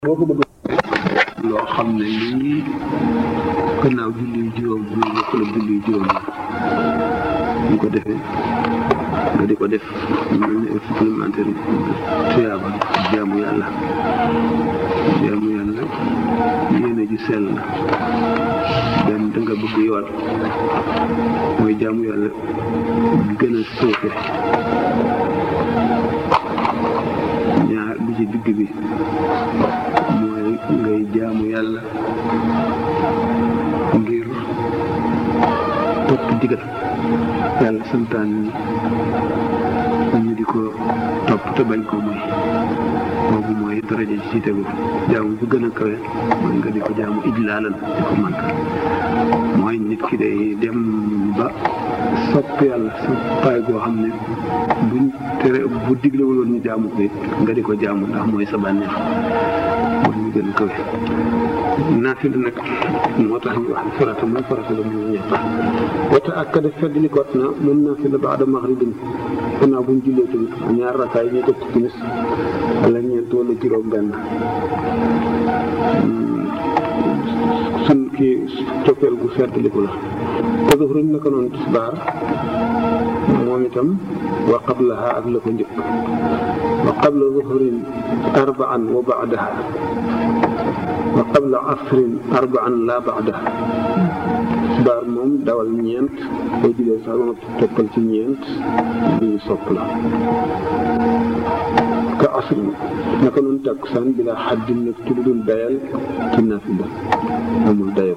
boo ko bëgg loo xam ne lii gannaaw julli juróom bu bokk la julli juróom ñu ko defee nga di ko def mel ne supplémentaire tuyaaba jaamu yàlla jaamu yàlla yéene ji sell benn da nga bëgg yool mooy jaamu yàlla gën a suufe ñaar bi ci digg bi mooy ngay jaamu yàlla ngir topp digal yàlla santaan ñu di ko topp te bañ ko mooy boobu mooy daraja ci tegu jaamu bu gën a kawe mooy nga di ko jaamu ijlaalan di ko màgg mooy nit ki day dem ba sopp yàlla soppaay goo xam ne buñ tere bu diglewul woon ñu jaamu ko it nga di ko jaamu ndax mooy sa bànneex mooy ñu gën a kawe naafila nag moo tax ñu wax farata mooy farata la muy ñett wata ak kada fedd li kot na moom naafila baada maghribin gannaaw buñ jullee tamit ñaar rakkaay ñu teg ci timis wala ñeent wala juróom benn sun kii coppeel gu feddliku la te zuhrin naka noonu tisbaar moom itam wa qablaha ak la ko njëkk wa qabla zuhrin arbaan wa baadaha wa qabla asrin arbaan la baadaha tisbaar moom dawal ñeent boo julee sax ba toppal ci ñeent bi ñu sopp la ka asrin naka noonu takkusaan bi la xaddin nag ci lu dul dayal ci naafila amul dayo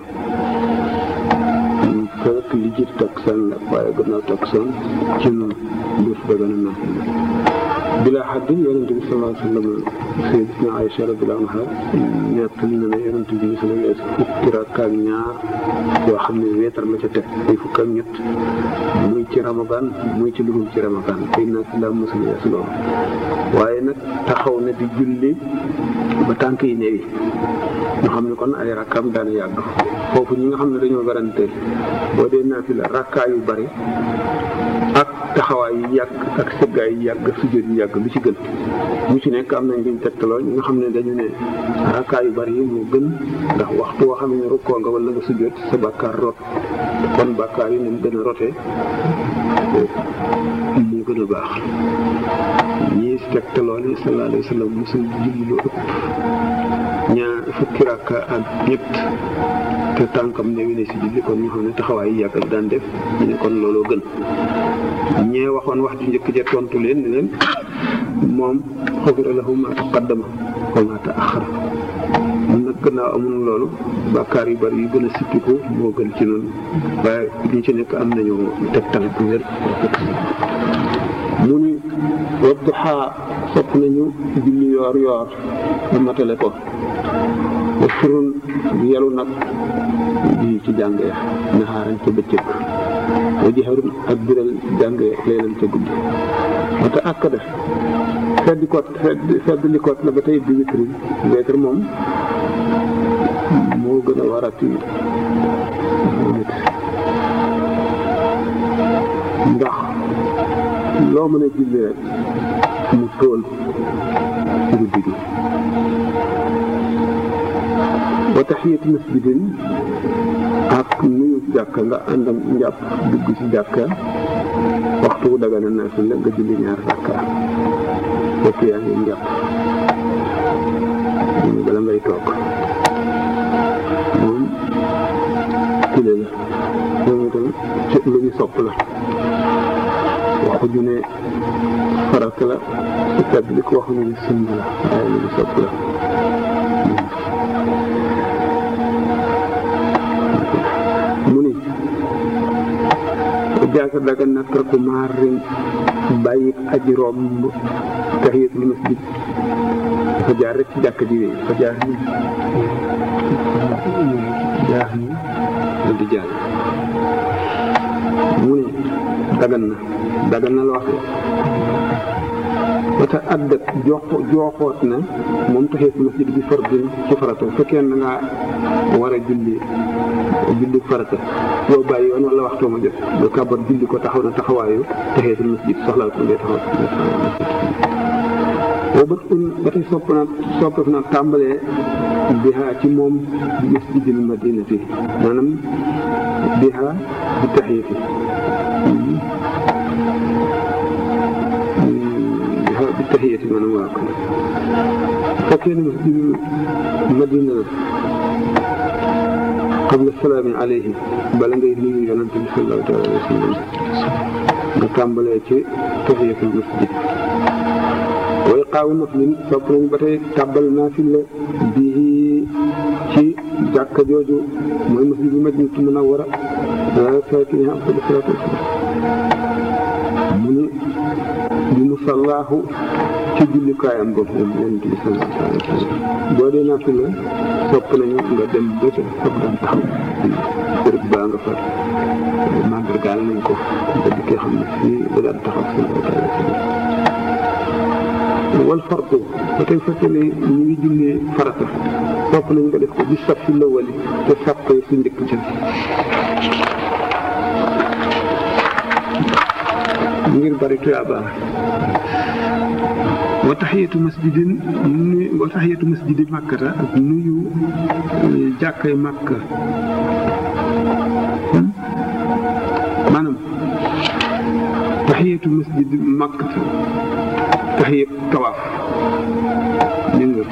fekk li jiit takkusaan la waaye gannaaw takkusaan ci noonu def daga na naafila bila xaddin yonent bi sallallahu alayhi wa sallam sayyidatuna Aïcha radiyallahu anha nettali na ne yonent bi sallallahu alayhi wa sallam fukki rakka ak ñaar yoo xam ne weetar la ca teg muy fukk ak ñett muy ci ramadan muy ci dugub ci ramadan tey naa si la mosul yees loolu waaye nag taxaw na di julli ba tànk yi néewi ñu xam ne kon ay rakkaam daana yàgg foofu ñi nga xam ne dañoo garanteel boo dee naafila rakkaa yu bari ak taxawaay yi yàgg ak sëggaay yi yàgg sujjóot yi yàgg lu ci gën mu ci nekk am nañ luñ tegtaloo ñi nga xam ne dañu ne rakkaa yu bari yi moo gën ndax waxtu woo xam ne rukkoo nga wala nga sujjóot sa bàkkaar rot kon bàkkaar yi ni mu gën a rotee moo gën a baax ñii si tegtaloo ne sallallahu alayhi wa sallam mosul julli lu ëpp ñaar fukki rakka ak ñett te tànkam ne wi ne si julli kon ñu xam ne taxawaay yi yàgg ak daan def ñu ne kon looloo gën ñee waxoon wax ju njëkk ja tontu leen ne leen moom xufira lahu ma taqaddama wa ma taaxara nag gannaaw amul loolu bàkkaar yu bari yu gën a sippiku moo gën ci noonu waaye ñu ci nekk am nañu tegtal bu wér mu ni wadduhaa sopp nañu julli yoor yoor ba matale ko wa surun yelu nag di ci jàng ya naxaaran ca bëccëg wa jaharun ak biral jàng leelan ca guddi wata akkada feddi kot fedd li kot la ba tey bi witri witr moom moo gën a warati nit ndax loo mën a julli rek mu tóol guddi gi wa taxiyati masjidin ak nuyu jàkka nga àndam njàpp dugg ci jàkka waxtu wu dagana naafila nga julli ñaar rakka fekk yaa ngi njàpp ñu bala ngay toog moom kile la moom itam ci lu ñu sopp la waxu ju ne farata la su tedd li ko waxu ne sunna la waaye lu ñu sopp la mu ni jaaka daga nakk ku maarin bàyyi aji romb tahiyatul masjid dafa jaar rek ci jàkk ji wéy dafa jaar ni jaar ni dal di jàll mu ne dagan na dagan na la wax wata addat jox jooxoot na moom tahiyatul masjid bi fardin ci farata fekkee na nga war a julli julli farata boo bàyyi yoon wala waxtoo ma jot ba kàbbar julli ko taxaw na taxawaayu tahiyatul masjid soxlaal ko ngay taxaw boo bët un ba tey sopp na soppef na tàmbalee bihaa ci moom masjidil madinati maanaam bihaa bi taxiyati bihaa bi taxiyati maanaam waa ko fekkee ne masjidil madina la qabla salaami alayhi bala ngay nuyu yonante bi sallallahu alayhi wa sallam nga tàmbalee ci tahiyatul masjid way xaawu naflin sopp nañ ba tey tàbbal naafila bii ci jàkka jooju mooy masjid bi madinatu munawwara saakiniha afdalu salaatu wasalaam mu ne bi musallaahu ci jullikaayam boobu moom yonent bi sallallahu alayhi wa sallam boo dee naafila sopp nañu nga dem ba ca fab daan taxaw bërëb baa nga far màndargaal nañ ko nga dikkee xam ne fii da daan taxaw sallallahu alayhi wa sallam wal fardu ba tey fekkee ne ñu ngi jullee farata sopp nañ nga def ko bi saf fi la wali te sàpp su njëkk ca ngir bari tuyaaba wa taxiyatu masjidin nuyu wa taxiyatu masjidi màkkata ak nuyu jàkkay màkka maanaam taxiyatu masjidi màkkata taxiyat tawaaf dégg nga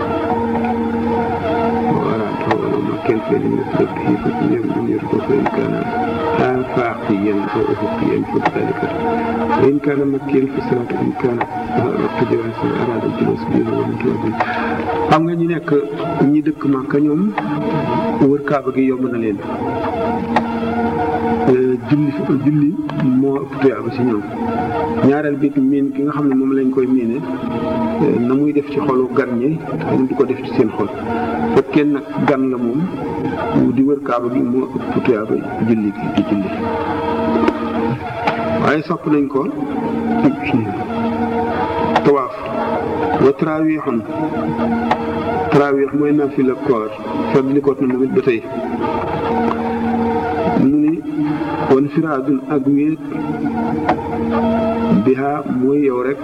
wala wala ma kenn fee di nga fi fa ñëw ñu yor ko fa kaana آفاقيا أو أفقيا فذلك وإن كان مكيا فالصلاة إن كان وقت جواز أراد الجلوس به ومن توابه xam nga ñu nekk ñi dëkk Màkka ñoom wër Kaaba gi yomb na leen julli julli moo ëpp tuyaaba si ñoom ñaareel bi miin ki nga xam ne moom lañ koy miine na muy def ci xolu gan ñi ñu du ko def ci seen xol fekkee nag gan la moom di wër kaaba gi moo ëpp tuyaaba julli gi di julli waaye sopp nañ ko tawaaf wa tarawiixun tarawiix mooy naafila koor fàttali ko na moom it ba tey mu ni wan firaadun ak wéet biha mooy yow rek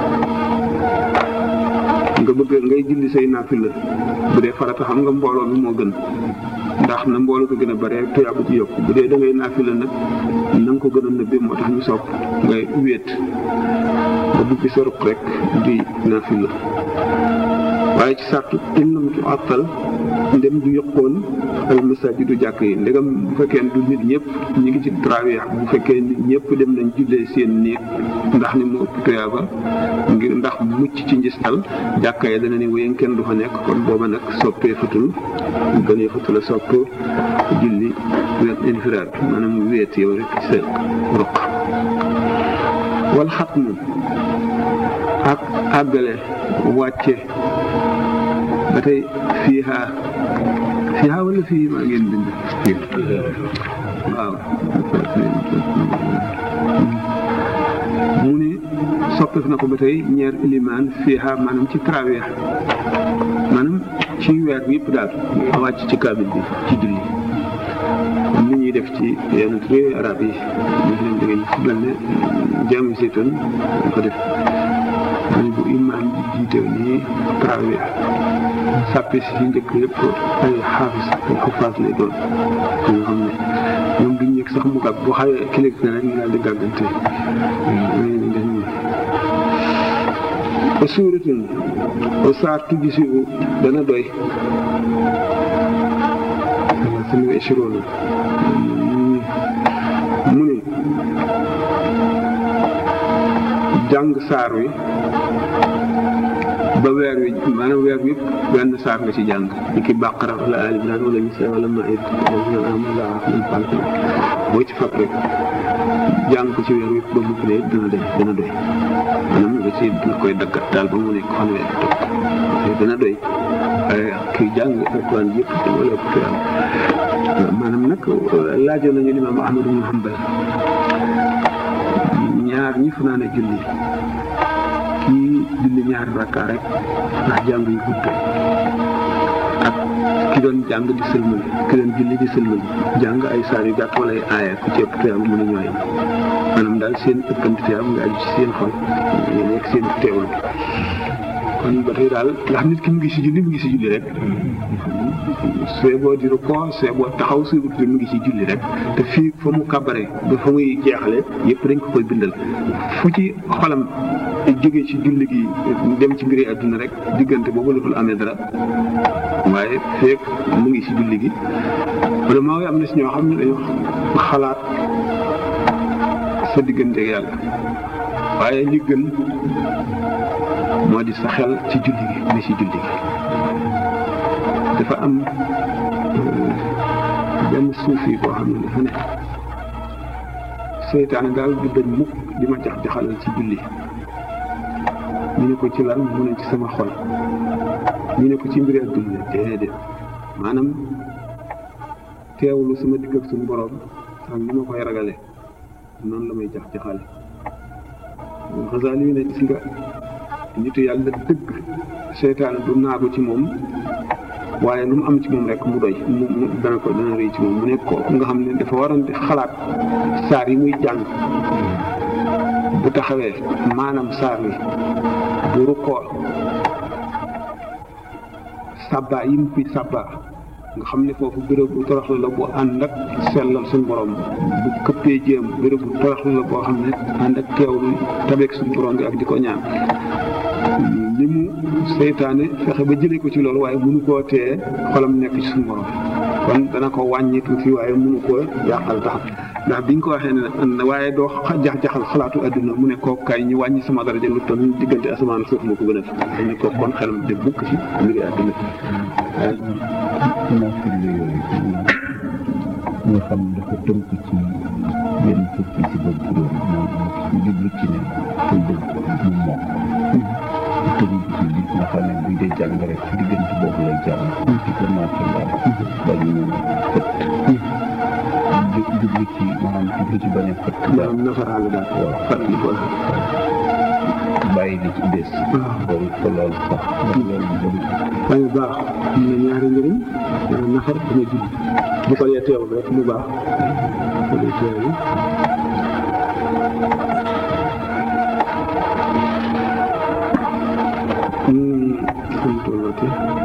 nga bëgg ngay julli say naafila bu dee farata xam nga mbooloo mi moo gën ndax na mbooloo ko gën a bare tuyaaba ci yokk bu dee da ngay naafila nag na nga ko gën a nëbbee moo tax ñu sopp ngay wéet nga dugg sa ruq rek di naafila waaye ci sartu innam tu àttal ndem du yokkoon al masajidu jàkk yi ndegam bu fekkee du nit ñëpp ñu ngi ci trawiex bu fekkee nit ñëpp dem nañ jullee seen néeg ndax ni mu ëpp tuyaaba ngir ndax mucc ci njistal jàkka yi dana ni wéyeen kenn du fa nekk kon booba nag soppee fatul gënee fatul a sopp julli wet infiraat maanaam wéet yow rek sa ruq wal xat moom ak àggale wàcce ba tey fiiha fiiha wala fii maa ngeen bind waaw mu ni soppeef na ko ba tey ñeer ilimaan fiiha maanaam ci trawiex maanaam ci weer bi yëpp daal wàcc ci kaamil bi ci julli comme ni ñuy def ci yenn réew arab yi ñu leen da ngeen mel ne jaamu seetoon dañ ko def mu bu imaam ji jiite nii trawiex sàppe si njëkk yëpp ay xaafis ay xufaas lay doon ko nga xam ne ñoom duñ yëg sax mu gàgg bu xawee kilig na rek ñu daal di gàggante ba suuratin ba saar tujj si dana doy sami ishiroon mu ne jàng saar wi ba weer wi maanaam weer wi yëpp benn saar nga ci jàng ni ki bàqara wala ali imran wala nisa wala maid wala amala min falk boo ci fab rek jàng ko ci weer wi yëpp ba mu dee dana doy dana doy maanaam nga ci nga koy daggat daal ba mu nekk fanweer topp dana doy waaye kii jàng alquran yëpp wala ëpp tuyaam maanaam nag laajoon nañu limaam Ahmad ibn Hanbal ñaar ñi fanaan a julli kii julli ñaari rakka rek ndax jàng yu gudd ak ki doon jàng di sëlmal ki doon julli di sëlmal jàng ay saar yu gàtt wala ay aaya ku ci ëpp tuyaam mën a ñooyam maanaam daal seen ëppante tuyaam nga aju ci seen xol ñu nekk seen teewlu kon ba tey daal ndax nit ki mu ngi si julli mu ngi si julli rek see boo di rukkoo see boo taxaw si mu ngi si julli rek te fii fa mu kàbbare ba fa muy jeexale yëpp dañ ko koy bindal fu ci xolam jóge ci julli gi dem ci mbiri àdduna rek diggante boobu la dul amee dara waaye feek mu ngi si julli gi wala maa am na si ñoo xam ne dañoo xalaat sa diggante yàlla waaye li gën moo di sa xel ci julli gi ne ci julli gi dafa am benn suufi boo xam ne dafa ne seytaane daal du dañ mukk di ma jax jaxalal ci julli ñu ne ko ci lan mu ne ci sama xol ñu ne ko ci mbiri adduna déedéet maanaam teewlu sama digg ak suñu borom ak ni ma koy ragale noonu la may jax jaxale xasaali yi ne gis nga nitu yàlla dëgg seytaane du naagu ci moom waaye lu mu am ci moom rek mu doy mu mu dana ko dana rëy ci moom mu ne kooku nga xam ne dafa waroon di xalaat saar yi muy jàng bu taxawee maanaam saar wi bu rukkoo sàbbaa yi mu fi sàbbaa nga xam ne foofu béréb bu toroxlu la bu ànd ak sellal suñu borom bu këppee jéem béréb bu toroxlu la boo xam ne ànd ak teewlu tabeek suñu borom bi ak di ko ñaan li mu seytaane fexe ba jëlee ko ci loolu waaye mënu koo tee xolam nekk ci suñu borom kon dana ko wàññi tuuti waaye mënu koo yàqal tax ndax biñ ko waxee ne waaye doo jax-jaxal xalaatu adduna mu ne kooku kay ñu wàññi sama daraja lu toll diggante asamaan suuf moo ko gën a fi xam ne kooku kon xelam de bukk ci mbiri adduna naafile yooyu nga xam dafa tënk ci benn fukki si ba juróom moom mu jublu ci ne koy bëgg mu mokk tënk ci li nga xam ne buy dee jàng rek ci diggante boobu lay jàng ci ko naafile ba ñu ne fët jublu ci maanaam jublu ci bañ a fët maanaam nafaraale daal waaw fàttali ko bàyyi li ci des loolu ko loolu sax ndax loolu bëri waaye baax am na ñaari njëriñ nafar dana julli bu ko dee teewul rek mu baax bu ko dee teewul xam tollati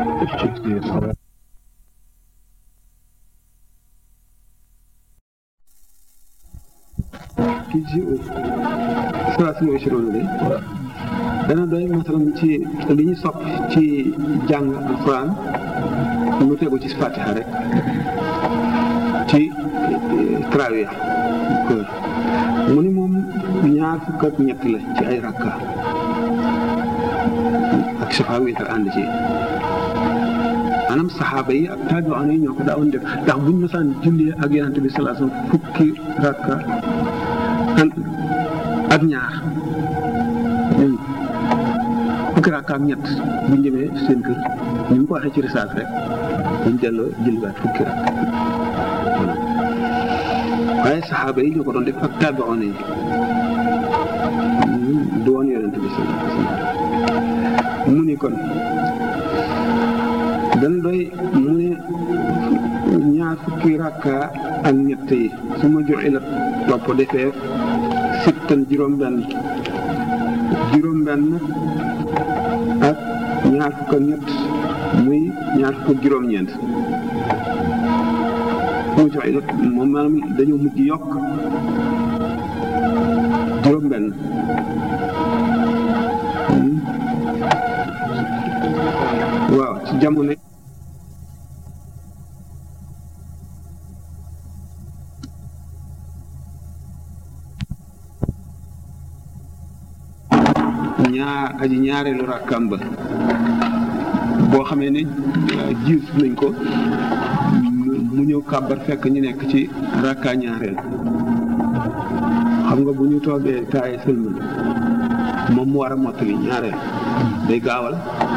kii ci salaatu mooy si loolu de dana doy masalan ci li ñu sopp ci jàng alquran mu tegu ci fatiha rek ci trawih mu ni moom ñaar fukk ak ñett la ci ay rakka ak safa witar ànd ci maanaam saxaaba yi ak taabi'oon yi ñoo ko daawoon def ndax buñ masaan jullee ak yonente bi sallallahu alayhi wasallam fukki rakka ak ñaar fukki rakka ak ñett buñ demee seen kër ñu mu ko waxee ci risaas rek buñ delloo jëliwaat fukki rakka waaye saxaaba yi ñoo ko doon def ak taabi'oon yi du woon yonente bi sallallahu alayhi wasallam mu ni kon dana doy mu ne ñaar fukki rakka ak ñett yi su ma joxe la topp defee sittan juróom-benn juróom-benn ak ñaar fukk ak ñett muy ñaar fukk ak juróom-ñeent su ma joxe la moom maanaam dañoo mujj yokk juróom-benn waaw ci jamono ñaar aji ñaareelu rakkam ba boo xamee ne jiis nañ ko mu ñëw kàbbar fekk ñu nekk ci rakka ñaareel xam nga bu ñu toogee taaye sëlmal moom mu war a mottali ñaareel day gaawal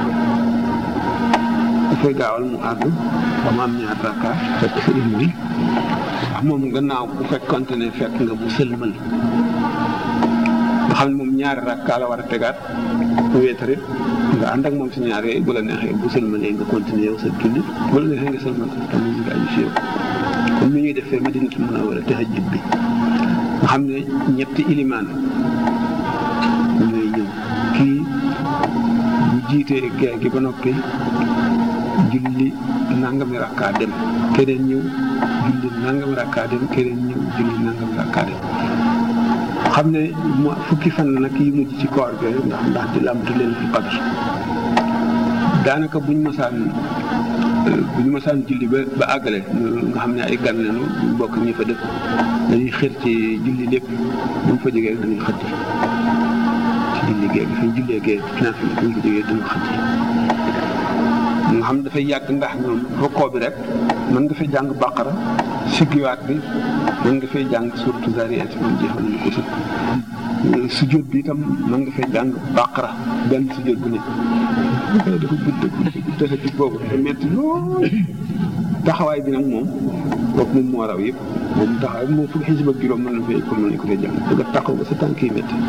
dafay gaawal mu àgg ba mu am ñaar rakka fekk sa ilmi ndax moom gannaaw bu fekkonte ne fekk nga mu sëlmal nga xam ne moom ñaari rakka la war a tegaat wéetare nga ànd ak moom si ñaar yooyu bu la neexee bu sëlmalee nga continuer yow sa julli bu la neexee nga sëlmal tam mu nga aju si yow comme ni ñuy defee Madinatul Munawwara tahajjud bi nga xam ne ñetti ilimaan ñooy ñëw kii bu jiitee gee gi ba noppi julli nangami rakkaa dem keneen ñëw julli nangami rakkaa dem keneen ñëw julli nangami rakkaa dem xam ne mu fukki fan la nag yi mujj ci koor gi ndax ndax di lamtu leen fi qadr daanaka buñ mosaan buñ mosaan julli ba ba àggale nga xam ne ay gan lañu bokk ñi fa dëkk dañuy xër ci julli lépp buñ fa jógee rek dañuy xëddi ci julli géeg fi ñu jullee géeg naa fi buñ fa jógee dañuy xëddi nga xam dafay yàgg ndax ñoom rokkoo bi rek mën nga fay jàng bàqara siggiwaat bi mën nga fay jàng surtout Zaariyaat moom jeexal nañu ko si sujjóot bi itam mën nga fay jàng bàqara benn sujjóot bu ne dafa gudd gudd dafa jub boobu dafa metti lool taxawaay bi nag moom kooku moom moo raw yëpp moom taxawaay bi moom fukki xisib ak juróom mën na fay ko mën nañu ko fay jàng da nga taxaw ba sa tànk yi metti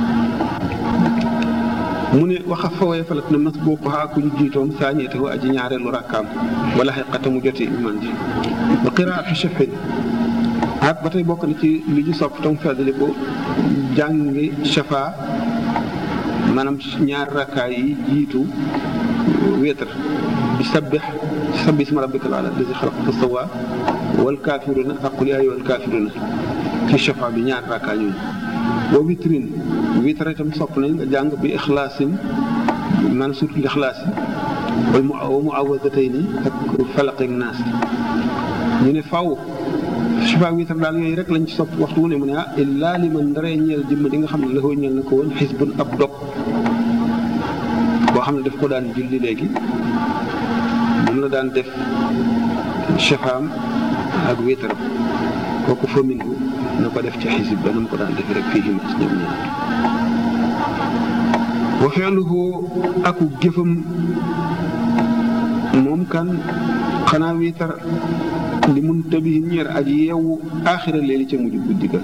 mu ne waxa fawee falat na mas boo ko xaa ku ñu jiitoom saañeete wa aji ñaareelu rakkaam wala xeqata mu jotee iman ji wa qiraatu shafin ak ba tey bokk na ci li ñu sopp tam feddali ko jàngi shafa maanaam ñaari rakkaay yi jiitu wéetar bi sabbix sabbi isma rabbika al ala lazi xalaqa fa sawa wal kaafiruna ak qul yaa ayyuhal kaafiruna ci shafa bi ñaari rakkaay ñooñu wa witrin witar itam sopp nañ nga jàng bi ixlaasin maanaam surtout ixlaas wal mu mu awadatayni ak falaq ak naas ñu ne faw suba witar daal yooyu rek lañ ci sopp waxtu wu ne mu ne ah illaa li man ndaree ñeel jëmm di nga xam ne la ko ñeel na ko woon xisbun ab dog boo xam ne daf ko daan julli léegi moom la daan def shafaam ak witaram kooku fa minhu na ko def ci xisib ba na mu ko daan defee rek fii himas ñoom ñaar wa feeluhu aku jëfam moom kan xanaa wiitar li mun tabi ñeer aji yeewu aaxira leeli ca mujj guddi ga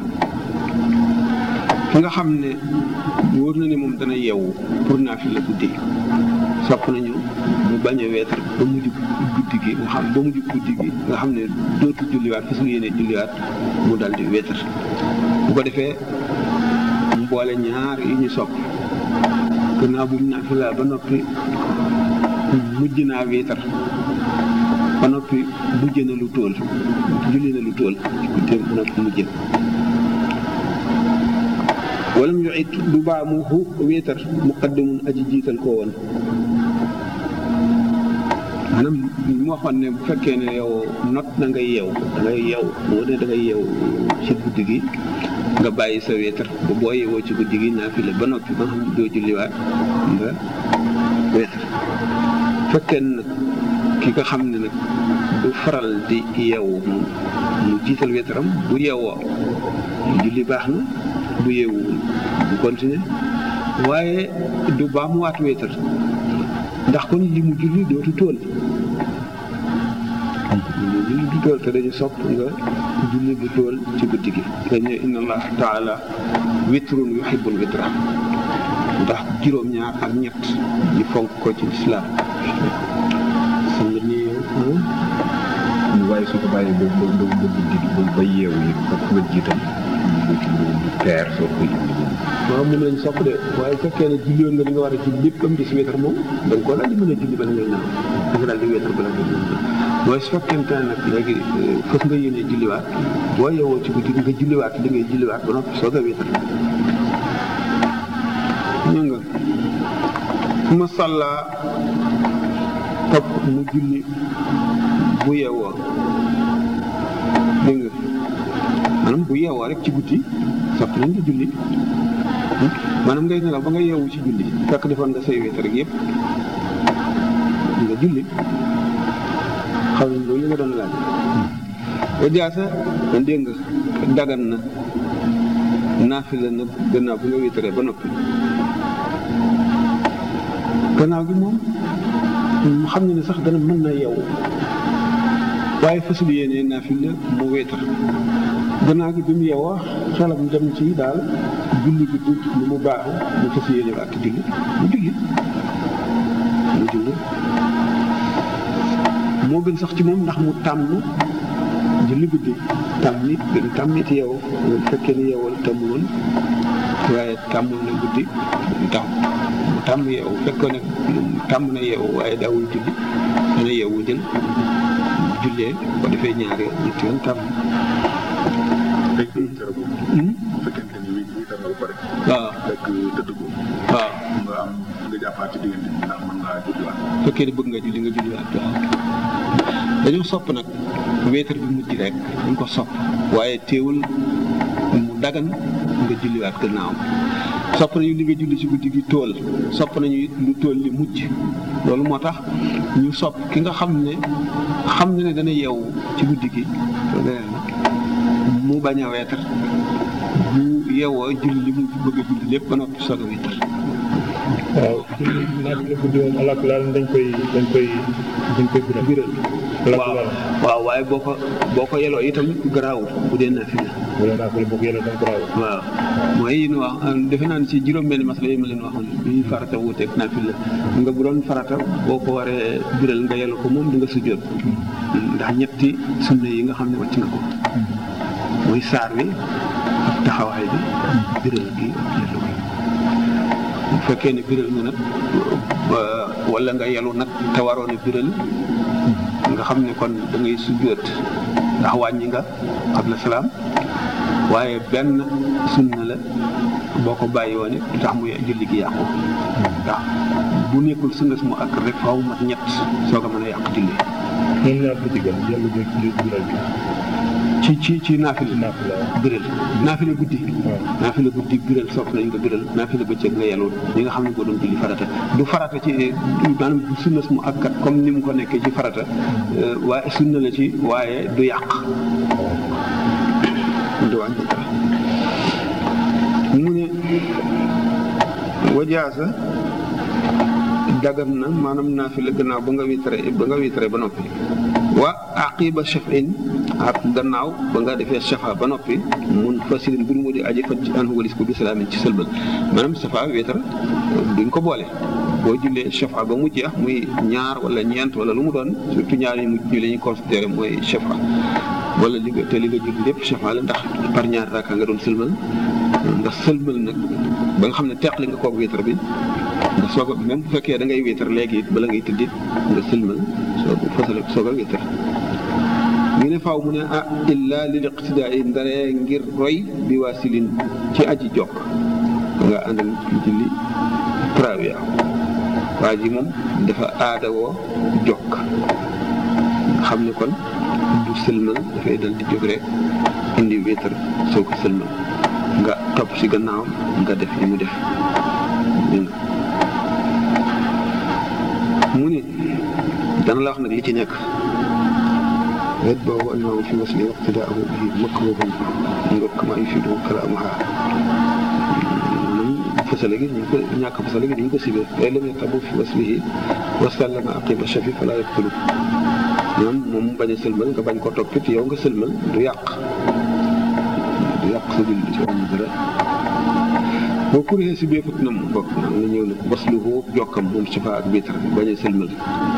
ki nga xam ne wóor na ne moom dana yeewu pour naa fi la guddi sopp nañu mu bañ a weetar ba mujj guddi gi nga xam ba mujj guddi gi nga xam ne dootu julliwaat fa su yéene julliwaat mu dal di weetar bu ko defee mu boole ñaar yi ñu sopp gannaaw bu mu naa fi laa ba noppi mujj naa weetar ba noppi mujj na lu tóol julli na lu tóol guddeem ba noppi mujj wala mu it du baa mu xu wéetar muqaddamun aji jiital koo woon maanaam mu waxoon ne bu fekkee ne yow not na ngay yeew da ngay yeew moo ne da ngay yeew ci guddi gi nga bàyyi sa wéetar ba boo yeewoo ci guddi gi naa fi la ba noppi ba xam doo julliwaat nga wéetar fekkee nag ki nga xam ne nag du faral di yeewu moom mu jiital wéetaram bu yeewoo julli baax na bu yeewuwul bu continuer waaye du baa mu waat wéetar ndax kon li mu julli dootu tool li mu julli du tool te dañu sopp nga julli bu tool ci guddi gi dañu inna allah taala witrun yuhibbul witra ndax juróom-ñaar ak ñett ñu fonk ko ci lislaam xam nga ni waaye su ko bàyyee ba ba ba ba guddi ba ba yeewu yi ba nga jiital lu ci lu teer soo koy indi waaw moom lañ sopp de waaye bu fekkee ne julli woon nga li nga war a julli lépp am di si wéetar moom da nga koo daal di mën a julli bala ngay naaw da nga daal di wéetar bala ngay naaw waaye su fekkente ne nag léegi fas nga yéene julliwaat boo yeewoo ci guddi nga julliwaat li ngay julliwaat ba noppi soog a wéetar ñu nga ma sàlla topp mu julli bu yeewoo dégg nga maanaam bu yeewoo rek ci guddi sopp nañ nga julli maanaam ngay nelaw ba nga yeewu ci julli fekk defoon nga say wéet rek yëpp nga julli xam nga loolu nga doon laaj ba jaasa dégg nga dagan na naafila na gannaaw bi nga wéetaree ba noppi gannaaw gi moom mu xam ne ne sax dana mën na yeewu waaye fasul yéene naafila mu wéetar gannaaw gi bi mu yeewoo xelam dem ci daal julli gi du lu mu baaxu mu fas yéene ak julli mu julli mu julli moo gën sax ci moom ndax mu tàmm julli guddi tàmm nit gën tàmm nit yeewu bu fekkee ne yeewal tàmm woon waaye tàmmul na guddi mu tax mu tàmm yeewu fekkoon ne tàmm na yeewu waaye daawul julli dana yeewu jël jullee ko defee ñaari yoon ñetti yoon tàmm tey jii dara boobu. bu fekkente ni wii wii dara ba pare. waaw fekk tëdd ko. waaw nga am nga jàppaat ci diggante bi ndax mën ngaa julliwaat. fekkee ne bëgg nga julli nga julliwaat waaw dañoo sopp nag wéetar bi mujj rek dañ ko sopp waaye teewul mu dagan nga julliwaat gannaawam sopp nañu li nga julli ci guddi gi tool sopp nañu it lu tool li mujj loolu moo tax ñu sopp ki nga xam ne xam na ne dana yeewu ci guddi gi mu bañ a weetar bu yeewoo julli li mu bëgg a julli lépp ba noppi soog a weetar waaw naaj bi la guddi moom alaaka laal dañ koy dañ koy dañ koy biral biral alaaka waaw laal waaw waaye boo ko boo ko yeloo itam garaawul bu dee naafila wala naa ko bokk yàlla dañ ko raaw waaw mooy yi ñu wax defe naa ne ci juróom-benn masala yi ma leen waxoon bi farata wuuteeg naafila nga bu doon farata boo ko waree biral nga yelu ko moom di nga sujjóot ndax ñetti sunna yi nga xam ne wàcc nga ko muy saar wi ak taxawaay bi biral gi ak yelu gi bu fekkee ne biral nga nag ba- wala nga yelu nag te waroon a biral nga xam ne kon da ngay sujjóot ndax wàññi nga qabla salaam waaye benn sunna la boo ko bàyyi woon it du tax muy julli gi yàqu ndax bu nekkul sunna su mu ak rek faaw mat ñett soog a mën a yàq julli moom ñaar ko ci gën yàlla jël ci biral bi ci ci ci naafila naafila biral naafila guddi waaw naafila guddi biral sopp nañ ko biral naafila bëccëg nga yelloon ñi nga xam ne boo doon julli farata du farata ci maanaam du sunna su mu akkat comme ni mu ko nekkee ci farata euh, waaye sunna la ci waaye du yàq du wàññi dara mu ne wajaasa dagan na maanaam naafila gannaaw ba nga witre ba nga witre ba noppi wa aqiba shafin ak gannaaw ba nga defee shafa ba noppi mun fasilin bur mu di aji faj ci an walis ko bi salaamin ci sëlbal maanaam shafa witre duñ ko boole boo jullee shafa ba mu jeex muy ñaar wala ñeent wala lu mu doon surtout ñaar yi mujj ñu la ñuy considéré mooy shafa wala li nga te li nga julli lépp shafa la ndax par ñaar raaka nga doon sëlmal nga sëlmal nag ba nga xam ne teqli nga koog witre bi nga soog a même bu fekkee da ngay witre léegi it bala ngay tëddit nga sëlmal soog fasale soog a witre ñu ne faaw mu ne ah illa lil iqtidaa yi ndaree ngir roy bi waasilin ci aji jokk nga ànd ak ci julli trawia waa ji moom dafa aada woo jokk xam ne kon du sëlmal dafay dal di jóg rek indi wéetar soo ko sëlmal nga topp ci gannaawam nga def li mu def dégg nga mu ni dana la wax nag li ci nekk wet boobu annahu fi wasli waqtidaahu bihi makruhun nga kama yufiidu kalaamuha maanaam fasale gi ñu ko ñàkk fasale gi dañu ko sibee waaye lam yatabu fi waslihi wa sallama aqiba shafi fala yaqtulu ñoom moom mu bañ a sëlmal nga bañ ko toppit yow nga sëlmal du yàq du yàq sa julli ci am dara boo kuree si beefut na mu bokk na nga ñëw ne wasluhu jokkam moom shafa ak bitar bañ a sëlmal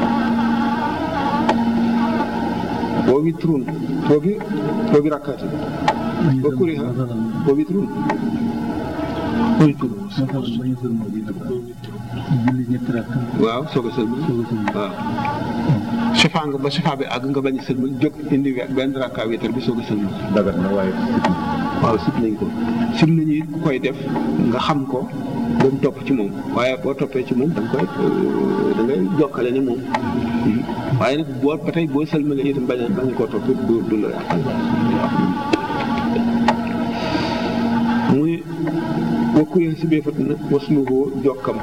boo witrun toogi toogi rakkaati boo kuree ha boo witrun koy tur masal bañu sëlmal bi nag julli ñetti rakk waaw soog a sëlmal soog a sëlmal waaw shafa nga ba shafa bi àgg nga bañ a sëlmal jóg indi we- benn rakkaa witar bi soog a sëlmal dagat na waaye waaw sib nañ ko sib nañu it ku koy def nga xam ko ba mu topp ci moom waaye boo toppee ci moom da nga koy da ngay jokkale ne moom waaye nag boo ba tey boo sëlmalee itam bañ a bañ koo topp du du la yàqal muy wakkuree si bee fat na wasluhoo jokkam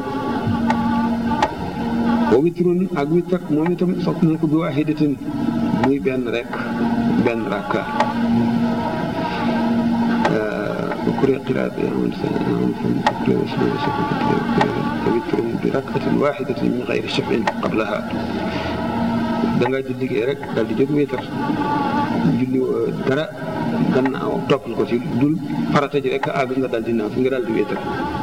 wa witrun ak witr moom itam sopp nañ ko bi waahidatin muy benn rek benn rakka وكره قراءة يعمل يعمل فكره وسلوه وسلوه فوتر بركعة واحدة من غير شفع قبلها da nga julli gi rek daal di jóg wéetar julli dara gannaaw toppal ko ci dul farata ji rek àgg nga daal di naaw fi nga daal di wéetar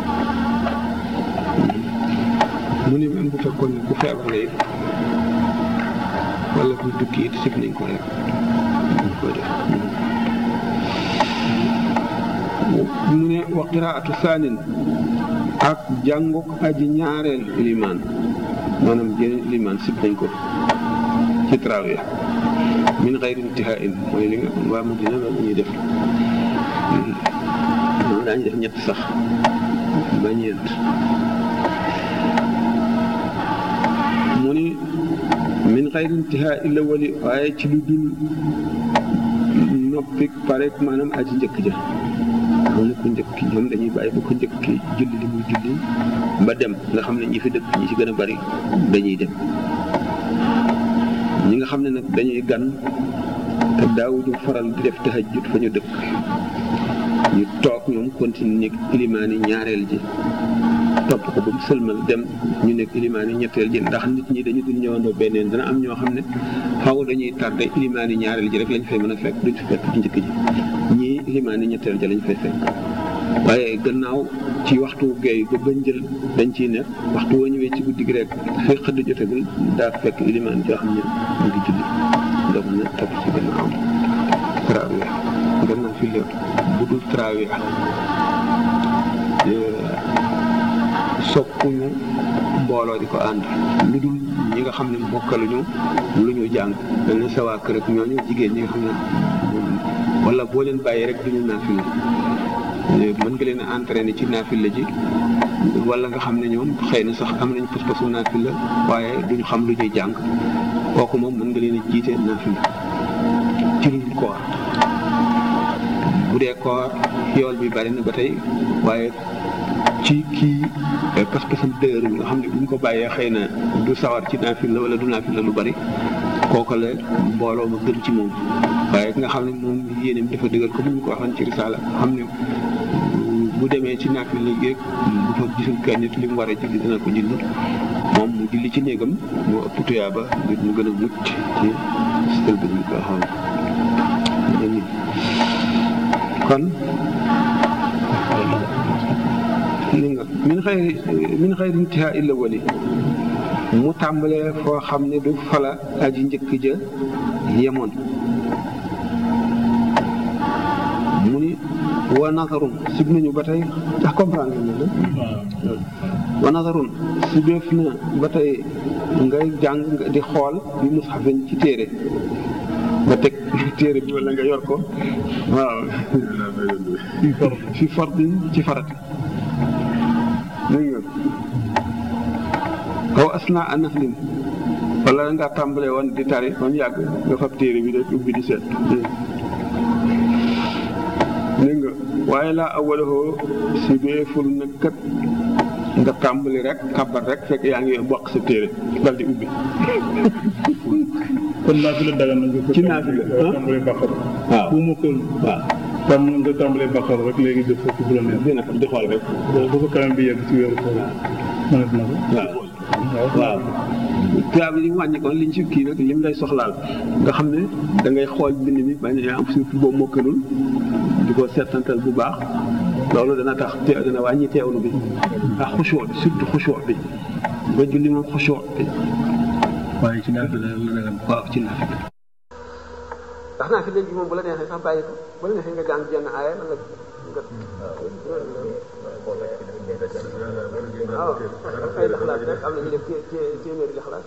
mu ne même bu fekkoon ne ku feebar la it wala ku tukki it sib nañ ko rek ñu koy def mu ne wa qiraatu thaanin ak jànguk aji ñaareel ilimaan maanaam jeneen ilimaan sib nañ ko ci trawee min xayri intihain mooy li nga waa Madina loolu ñuy def ñoom daañu def ñett sax ba ñeent mu ni min xayri intihaa illa wali waaye ci lu dul noppi parek maanaam aji njëkk ja xam ne ku njëkk ñoom dañuy bàyyi ba ko njëkk julli li muy julli ba dem nga xam ne ñi fi dëkk ñi ci gën a bari dañuy dem ñi nga xam ne nag dañuy gan te daawuñu faral di def tahajjud fa ñu dëkk ñu toog ñoom continue nekk ilimaani ñaareel ji topp ko ba mu sëlmal dem ñu nekk ilimaani ñetteel ji ndax nit ñi dañu dul ñëwandoo benneen dana am ñoo xam ne xaw dañuy tardé ilimaani ñaareel ji rek lañ fay mën a fekk duñ fi fekk ci njëkk ji ñii ilimaani ñetteel ji lañ fay fekk waaye gannaaw ci waxtu géey ba bañ jël dañ ciy nekk waxtu woo ñëwee ci guddi gi rek fay xëdd jotagul daa fekk ilimaan joo xam ne mu ngi julli doo mën a topp ci gannaaw trawee gannaaw fi lépp bu dul trawee soppuñu mbooloo di ko ànd lu dul ñi nga xam ne bokkaluñu lu ñu jàng dañ ne sa waa kër ak ñooñu jigéen ñi nga xam ne wala boo leen bàyyi rek duñu naafila mën nga leen a entraîné ci naafila ji wala nga xam ne ñoom xëy na sax am nañ pas-pasu naafila waaye duñu xam lu ñuy jàng kooku moom mën nga leen a jiite naafila ci lu dul koor bu dee koor yool bi bari na ba tey waaye ci kii pas-pasam dëgër nga xam ne bu ñu ko bàyyee xëy na du sawar ci naafila wala du naafila lu bari kooku la mbooloo ma gën ci moom waaye ki nga xam ne moom yéeneem dafa dëgër comme ni ñu ko waxoon ci risaala xam ne bu demee ci naafila géeg bu fa gisul kenn nit li mu war a julli dina ko julli moom mu julli ci néegam mu ëpp tuyaaba ngir mu gën a mucc ci sël bi ñu ko waxoon kon li nga min xayri min xayri intihaa illa wali mu tàmbalee foo xam ne du fala aji njëkk ja yemoon mu ni wa nazarun sib nañu ba tey ndax comprendre nga ne wa nazarun sibeef na ba tey ngay jàng di xool bi mushafin ci téere nga teg téere bi wala nga yor ko waaw fi fardin ci farata dégg nga kaw asna a naflin wala nga tàmbalee woon di tari ba mu yàgg nga fab téere bi rek ubbi di seet dégg nga waaye laa awalahoo si beeful nag kat nga tàmbali rek kabar rek fekk yaa ngi bokk sa téere dal di ubbi kon naafila dagan na nga ko ci naafila tàmbalee baqar waaw bu ma ko waaw tam nga tàmbalee baqar rek léegi def foofu bu la neex dina di xool rek boo ba ko kanam bi yegg ci weeru koor mënat na ko waaw waaw tubaab yi ñu wàññi kon liñ ci kii nag lim lay soxlaal nga xam ne da ngay xool bind mi bañ a am surtout boo mokkalul di ko seetantal bu baax loolu dana tax te dana wàññi teewlu bi ak xushoo bi surtout xushoo bi ba julli moom xushoo bi waaye ci naafila la dagan waaw ci naafila ndax naafila bi moom bu la neexee sax bàyyi ko bu la neexee nga jàng jenn aaya wala nga waaw ay laxlaas rek am na ñu def té- té- téeméeri laxlaas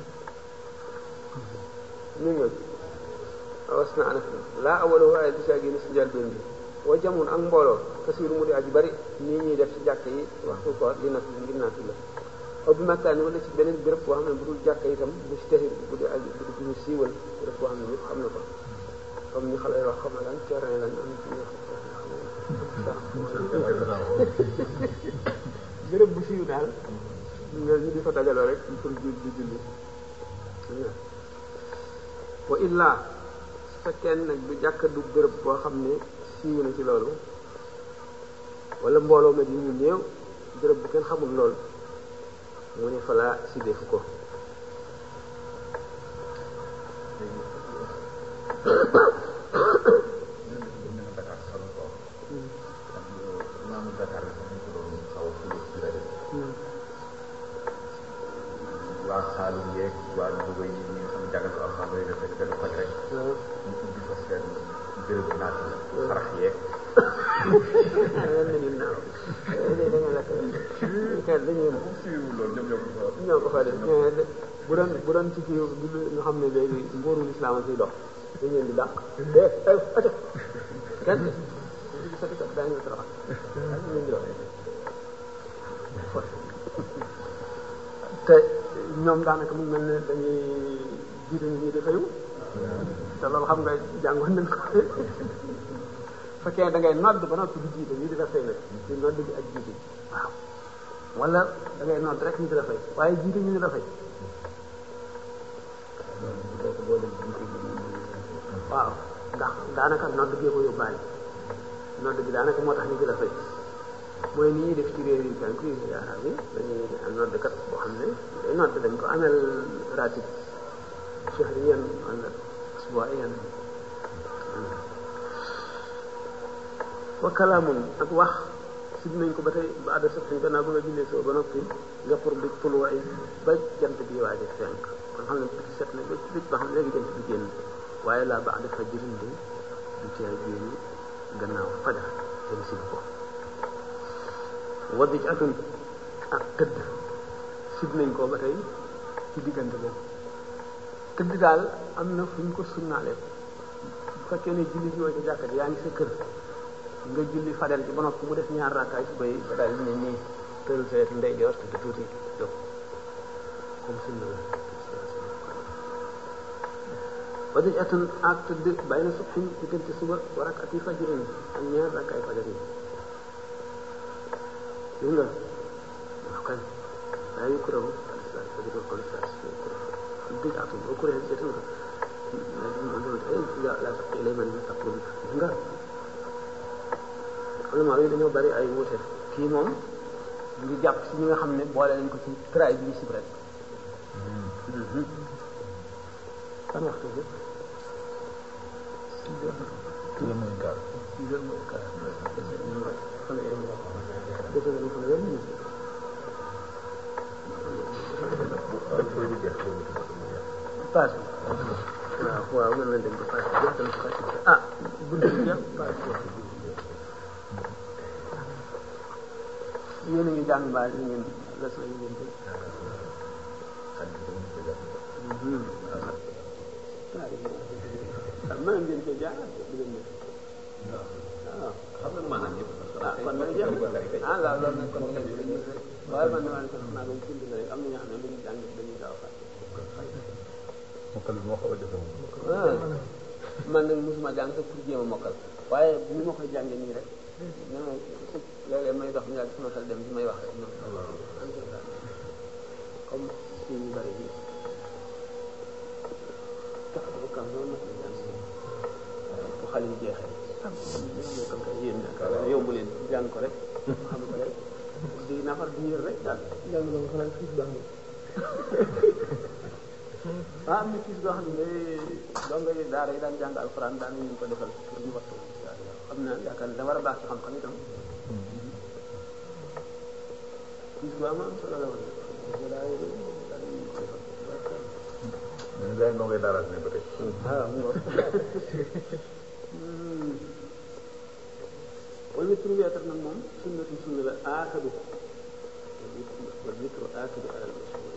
ñu ñëw was na anaf laa awalo waaye du saa génn si njëlbéen bi wa jamun ak mbooloo kasiiru mu di aji bari nii ñuy def ci jàkk yi waxtu koor li naf ngir naatu la aw bi makkaani wala ci beneen béréb boo xam ne bu dul jàkk itam bu ci texir bu di aji bu di ñu siiwal béréb boo xam ne ñëpp xam na ko comme ni xale yi wax xam na lan terrain lañ am ci ñoo béréb bu siiw daal nga ñu di fa dajaloo rek pour jul di julli wa illaa su fekkee nag du jàkka du béréb boo xam ne siiw na ci loolu wala mbooloo ma di ñu néew béréb bu kenn xamul loolu mu ne fa laa si defu ko waa Saalum yeeg waa Louga yi ñi nga xam ne jàngal ko alxam rek dafay benn koñ rek ñu ubbi fa seen béréb naat yi xarax yeeg leen na nit naaw da nga lakk bu doon bu doon ci kii ñu xam ne léegi nguurul islam a ciy dox dañ leen di dàq te ate kenn di sati kat daañu la toroxal dañ leen di dox te ñoom daanaka mu mel ne dañuy jiite nit ñi di fayu te loolu xam nga jàngoon nañ ko fekkee da ngay nodd ba noppi di jiite ñu di la fay nag di nodd bi ak jiite waaw wala da ngay nodd rek ñu di la fay waaye jiite ñu di la fay waaw ndax daanaka nodd gee ko yóbbaale nodd gi daanaka moo tax ñu di la fay mooy ni ñuy def ci réew yi penku yi arab yi dañuy am noddkat boo xam ne day nodd dañ ko amel ratib shahriyan wala asbuiyan wa kalaamun ak wax sib nañ ko ba tey ba adda sax suñ gannaaw ba nga jullee soo ba noppi nga pour bi tuluwaay ba jant bi waaje fenk kon xam ne biti set na ba ci ba xam ne léegi jant bi génn waaye laa ba adda fa jëriñ bi du cee génn gannaaw fajar dem sib ko wadij atun ak tëdd sib nañ ko ba tey ci diggante boobu tëdd daal am na fu ñu ko sunnaale bu fekkee ne julli ji woo ca jàkka ji yaa ngi sa kër nga julli fadel ci ba noppi mu def ñaar rakkaay su bay ba daal ne nii tëral sa wetu ndey joor tëdd tuuti jóg comme sunna la wadij atun ak tëdd bàyyi na subhin diggante suba wa rakati fajirin ak ñaar rakkaay fajar yi gis nga wax kañ daa yu kuréel sa sa di ko ko sa sa dëgg atum au kuréel c'est tout la di mo do ay la la sa lay man sa ko gis nga ulama yi dañoo bari ay wuute kii moom ngi jàpp si ñi nga xam ne boole nañ ko ci tray bi ñu sib rek kan waxtu bi six heures six heures mooy quart six heures mooy quart defe nañu fan weer minute paas bi waaw waaw mën nañ dem ba paas bi jeex tamit paas bi ah bunt bi jeex paas bi yéen a ngi jàng mbaa yi ngeen leçon yi ngeen def waaw mën ngeen ko jaar di leen def waaw xam nga maanaam yëpp ah kon nag jeex na ah waaw loolu nag kon kay waaye man damaa ne kon naa ko bind na rek am na ñoo xam ne dañuy jàng dañuy gaaw a fàtte. mokkal bi moo xaw a jafe moom. ah man nag mosuma jàng sax pour jéem a mokkal waaye ni ma koy jàngee nii rek nee na léeg-léeg may dox ñu daal sama xel dem ci may wax rek noonu comme si ñu bëri bi tax bu kam noonu nag la jàng bu xale yi jeexee. kon kay yéen yaakaar naa yomb leen jàng ko rek xam ko rek di nafar di yër rek daal jàng ba nga xanaa fiis baax na ah am na fiis boo xam ne donga yi daara yi daan jàng alxuraan daan ñu ko defal pour ñu wattu xam naa yaakaar ne da war a baax ci xam-xam itam fiis bu am am solo la woon daara yi daan ñu ko defal mais gars yi ndongo yi daara ne ba tey. waaw mu ngoog wala witru weetar nag moom sunnatu sunna la aakadu wal witru aakadu alal mashhur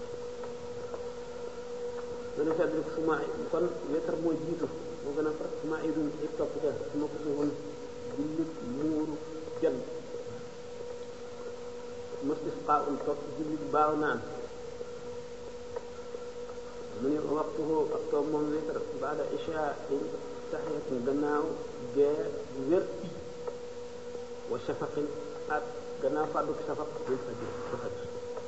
dana fedd rek suma kon weetar moo jiitu moo gën a far suma idun i topp ca suma ko woon jullit muuru jant mastisqa un topp jullit baaw naan mu ne waxtuhu ak toog moom weetar baada isha taxiyatun gannaaw gee wér wa shafaqin ak gannaaw fàdduk shafaq bil fajr ba fajr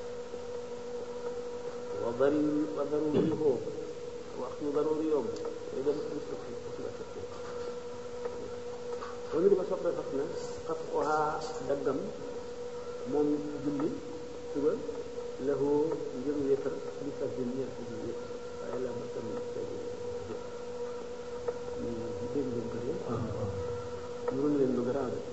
wa dari wa daruriho waxtu daruri yoom day dem ci sufi suba sufi wa ñu di ko soppe fas na xaf oha daggam moom julli suba lahu ngir wéetar li fajr ñeer ci julli waaye la ma tamit fajr dégg ngeen ko de mënul leen lu garaaw de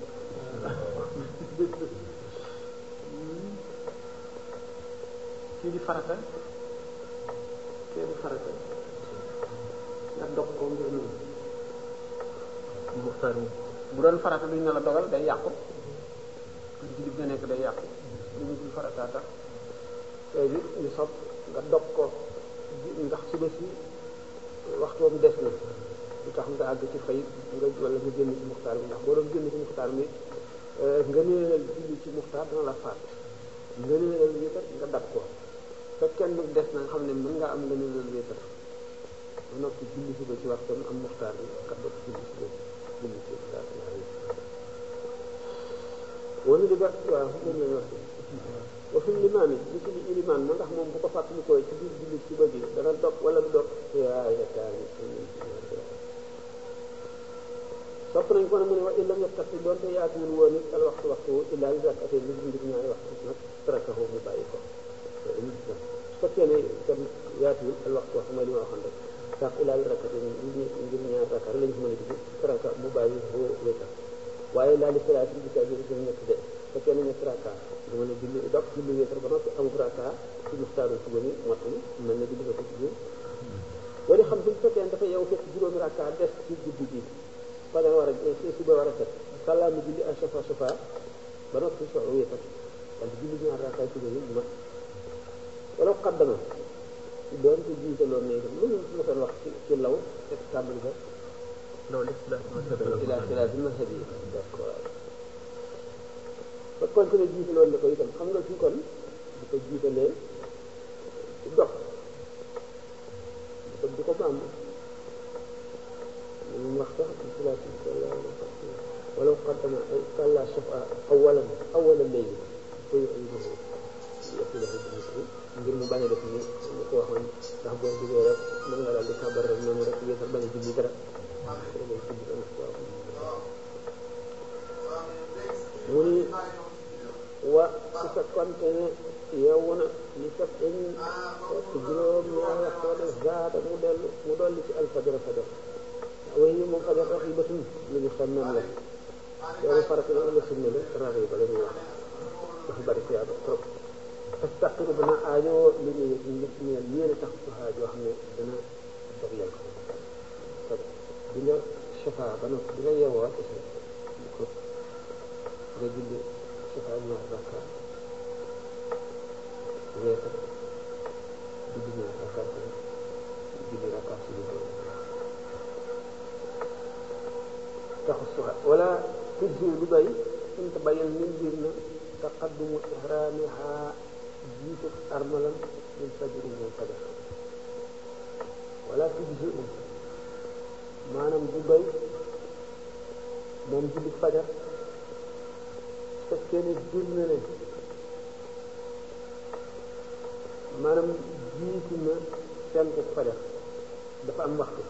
kii di farata kii di farata nga dog ko ngir noonu muxtaar bu doon farata duñ ne la dogal day yàqu ci digg nga nekk day yàqu lu ñu dul farata tax léegi ñu sopp nga dog ko ndax suba si waxtoom des na lu tax nga àgg ci fay nga wala nga génn ci muxtaar bi ndax boo doon génn ci muxtaar bi nga neelal julli ci muxtaar dana la faat nga neelal wéetar nga dab ko fekkee nag des na nga xam ne mën ngaa am nga neelal wéetar ba noppi julli suba ci waxtoom am muxtaar bi nga dog julli suba julli ci muxtaar wala di bar waaw moom lañ wax wa fi limaan yi li ci li ilimaan moo tax moom bu ko fàttalikoo ci biir julli suba gi dana dog wala du dog yaa yakaar sopp nañ ko ne mu ne wa illam yattaqi doonte yaatuwul woon it al waxtu waxtu illaa li rakatee li ngir ñaari waxtu nag tarakahu mu bàyyi ko su fekkee ne itam yaatuwul al waxtu waxtu mooy li ma waxoon rek sax illaa li rakatee ngir ñaari rakar lañ ko mën a dugg taraka mu bàyyi boo wéetal waaye laa li salaati bi kaa jëri ñett de fekkee ne ñetti raka du mën a julli dog julli wéetar ba noppi amul raka ci mustaaru suba mi mottali mel na julli ko ci biir wala xam suñ fekkee dafa yow fekk juróomi raka des ci guddi gi fajar war a suba war a set sàllaa mi julli ak safa safa ba noppi soxla wéetar wala julli ñaar raka suba yi mat wala xaddama doon ko jiitaloon ne itam loolu ma doon wax ci ci law fekk tàmbali ba loolu ila xilaafi mazhabi d'accord ba kon ne jiitaloon na ko itam xam nga fii kon di ko jiitalee ci dox di ko di ko bàmb moom wax sax xilaafi wala qaddama ay kàlla safa awalan awalan léegi koy ay ngir mu bañ a def ni ñu ko waxoon ndax boo duggee rek mën nga daal di kabar rek noonu rek yéesal bañ a julli dara mu ni wa su fekkonte ne yeewu na li fekk ñu fekk juróom ñaar waxtu wala zaata mu dellu mu dolli ci alfajar fajar way yi moom fajar rax yi batum lu ñu xam nan la loolu farata la wala sunna la rax yi ba la ñuy wax dafa bari ci yaatu trop astaqiru dana aajoo li ñu yëg ñu ñëpp ñeel yéene tax su aajoo xam ne dana dog yel ko di nga safa ba noppi di nga yeewoo ak si di ko nga julli safa ñaar rakka weeta di julli ñaar rakka julli rakka si lu doon taxu suha wala tujji lu doy suñ ko bayal min biir na taqaddumu ihraamiha jiitu armalam min fajri min fajar wala tujji maanaam du doy moom julli fajar fekkee ne jur na ne maanaam jiitu na fenk fajar dafa am waxtu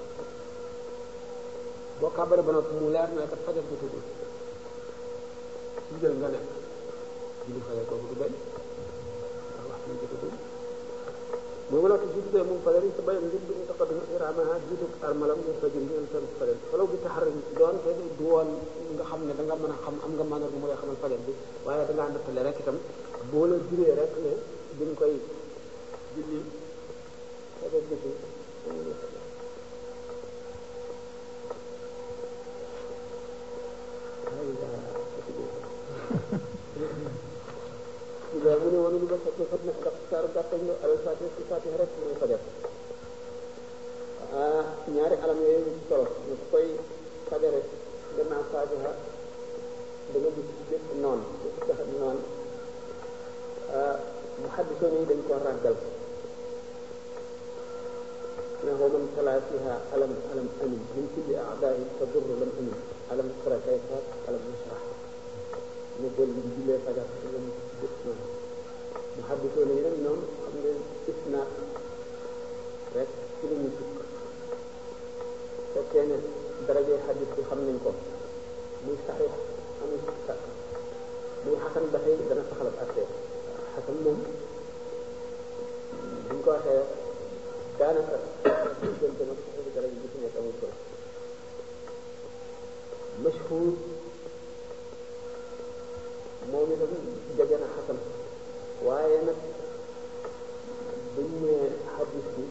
boo kàbbare ba noppi mu leer na kat fajar bu tudd ci jël nga nekk julli fajar kooku du doy ndax waxtu bi tudd mooy wala te jiitu moom fajar yi sa bayam ngir bi ñu taqaddum iraamaha jiitu armalam ñu fajir ñu seen fajar walaw bi taxar doon te du woon nga xam ne da nga mën a xam am nga mën a mu lay xamal fajar bi waaye da ngaa nattale rek itam boo la juree rek ne duñ koy julli fajar bi waaw mu ne woon lu ba fekkee fat na ndax saaru gàttañ la alal fatiha si fatiha rek mooy fajar ah ñaari alam yooyu solo ñu ko koy fajare gannaaw fatiha da nga gis bépp noon bépp taxat noon mu xaddisoon yi dañ ko ràggal ne ko man talaa fiha alam alam amin min kulli aadaahi fa durru lam amin alam tara kayfa alam nasrah ne bool bi jullee fajar la mu gis noonu mu xaddisoo ne nag ñoom xam nga isnaat rek ci la ñu sukk fekkee ne darajee xaddis bi xam nañ ko muy saxiix amul sàkk muy xasan ba tey dana saxal ak attee xasan moom buñ ko waxee daanaka diggante nag saxiix daraja bi ci nekk amul solo mashhur moom itam jege na xasan waaye nag buñ ne xadis bi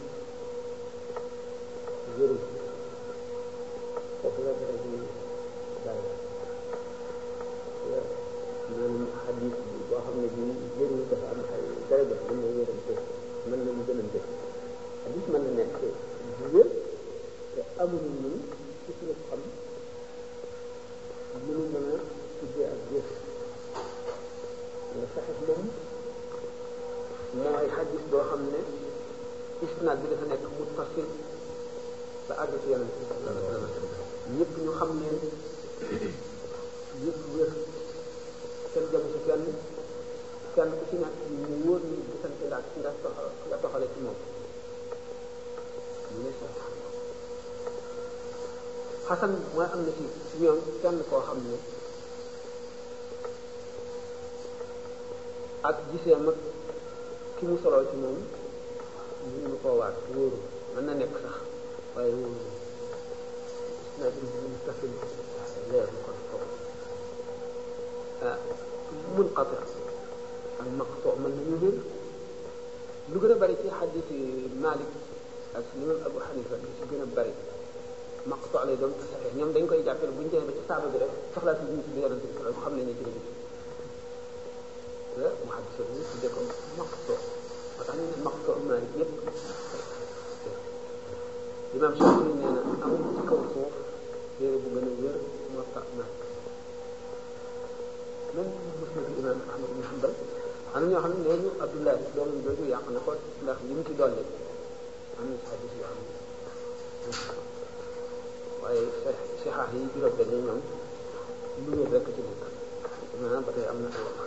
wérul foofu la dara ji daal maanaam xadis bi boo xam ne bii wérul dafa am ay daraja bu ñu wéral foofu mën nañu gënante ñun ci suñu xam mënu mën a tuddee ak jëf nga saxit moom mooy xadis boo xam ne isnaad bi dafa nekk muttasil ba àgg ci yonent bi sallallahu alayhi wa sallam ñëpp ñu xam leen yëpp wér kenn jamu si kenn kenn ku ci nekk mu wóor ñu gisante nga nga nga toxale ci moom ñu ne sax xasan mooy am na ci ñoom kenn koo xam ne ak gisee mag ki mu soloo ci moom ñu ñu koo waat wóoru mën na nekk sax waaye wóoru na bi mu tafil leer mu kon foofu ah mun qati ak maqto mën nañu wér lu gën a bari ci xadis yi Malik ak imam Abu Hanifa li ci gën a bari maqto lay doon te saxee ñoom dañ koy jàppale bu ñu demee ba ci saaba bi rek soxlaa si ñu ci yonente bi sallallahu xam ne ne ci la mu xaddisa bi tuddee ko maqto moo tax ñu ne maqto Malik yépp imam Shafi nee na amul ci kaw suuf téere bu gën a wér moo tax Malik même musnad imam Ahmad ibn Hanbal am na ñoo xam ne nee ñu Abdullah doomam jooju yàq na ko ndax li mu ci dolli am na ci xadis yoo xam ne waaye sixaax yi juróom benn ñoom lu wér rekk ci nekk maanaam ba tey am na ay wax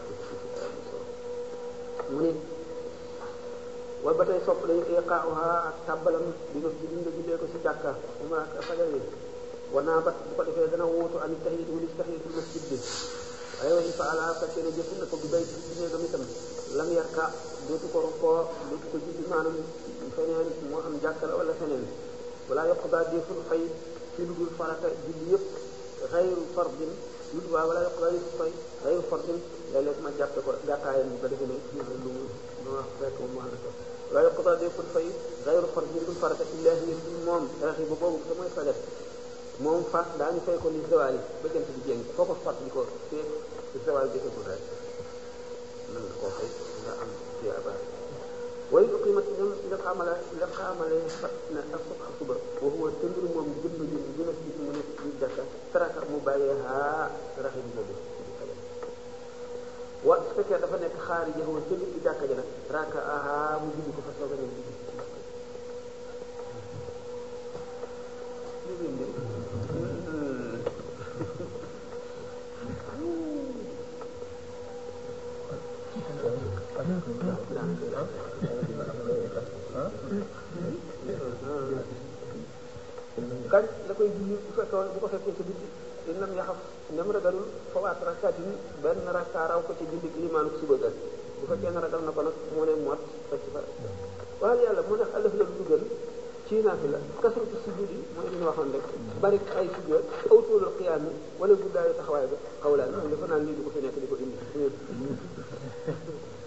mu ne wala ba tey sopp nañu iqaauha ak tàbbalam bi nga bi nga jullee ko si jàkka uma ak fajar yi wanaa bat bu ko defee dana wuutu an tahiyat wala tahiyatul masjid bi waaye wa in faala fekkee ne jëf na ko bi bay ci néegam itam lam yarka dootu ko rukkoo dootu ko julli maanaam feneen moo xam jàkka la wala feneen wala yoqdaa deful fay ci lu dul farata julli yëpp xayru fardin lu dul waaw wala yoqdaa deful fay xayru fardin léeg-léeg ma jàppe ko jàkkaayam bi ba defe ne kii lu lu wax fekk moom wax na ko wala yoqdaa deful fay xayru fardin dul farata illahi moom raxi ba boobu te mooy fajar moom fa daañu fay ko li zawaali ba jant bi jéng foo ko fàttali ko fee zawaal jëfagul rek mën nga koo fay nga am tiyaaba way uqimat dem nga xamale nga xamale fat na ak subha suba wa huwa tëmbir moom jëmb ji bi ma si mu nekk ci jàkka taraka mu bàyyee haa raxim boobu wa su fekkee dafa nekk xaari ja wa tëmbir ci jàkka ji nag raka aha mu julli ko fa soog a ñëw julli kañ la koy julli bu fekkoon bu ko fekkee sa bitti in lam yaxaf nem ragalul fawaat rakaatin benn rakkaa raw ko ci julli limaanu suba ga bu fekkee ne ragal na ko nag mu ne mot fekk fa waaye yàlla mu nekk alaf la du dugal ci naafi la kasratu sujud yi mooy li ñu waxoon rek bari ay sujud aw tuulul qiyaam yi wala guddaayu taxawaay ba xawlaan moom dafa naan lii du ko fi nekk di ko indi